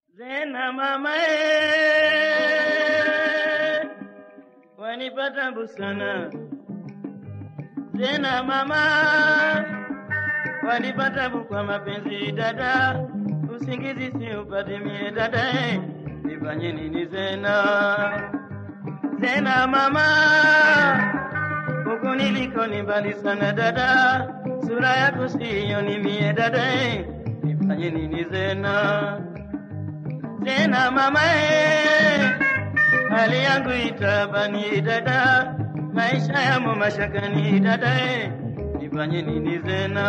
Zena mama eh, wanipata busana. Zena mama wanipata kwa mapenzi dada, usingizi si upate mie dada eh, nifanye nini Zena? Zena mama huku niliko ni mbali sana dada, sura yako sioni mie dada eh, nifanye nini Zena? tena mama eh, hali yangu itabani dada, maisha yamo mashakani dada eh, nifanye nini zena?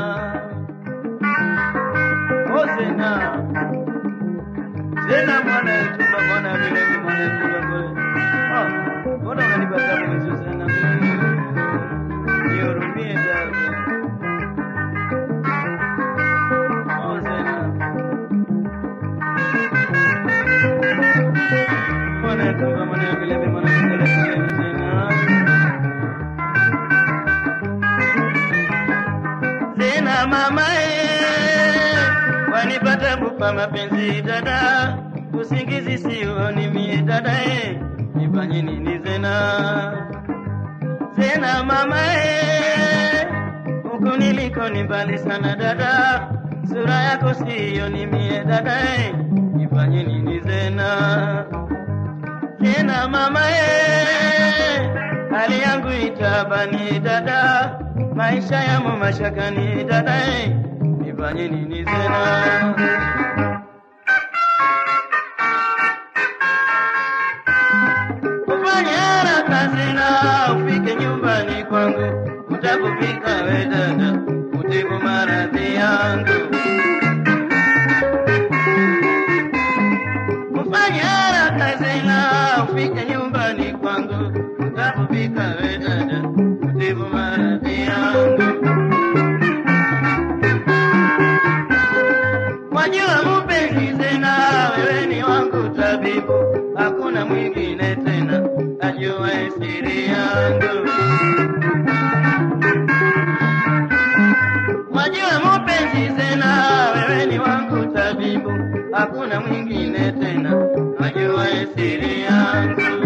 O zena zena mwana chumba mwana vile vile mwana chumba kule. Oh, mbona unanipata mwizo zena? Nihurumie dada. Oh zena. Mwana chumba mwana vile vile mwana chumba kule zena. Zena mama eh, wanipata bupa mapenzi dada, usingizi sioni mie dada eh, nifanye nini zena? Zena mama eh, huku niliko ni mbali sana dada, sura yako sioni mie dada eh, nifanye nini zena? Tena mama eh, hali yangu itabani dada, maisha yamo mashakani dada eh, nifanye nini tena? Ufanye haraka tena ufike nyumbani kwangu, utapofika we dada, utibu maradhi yangu. Ufanye haraka tena ufike nyumbani kwangu, utapofika we dada, utibu maradhi yangu. Wajua mupenzi tena, wewe ni wangu tabibu, hakuna mwingine tena ajua siri yangu. Wajua mupenzi tena, wewe ni wangu tabibu, hakuna mwingine tena ajua siri yangu.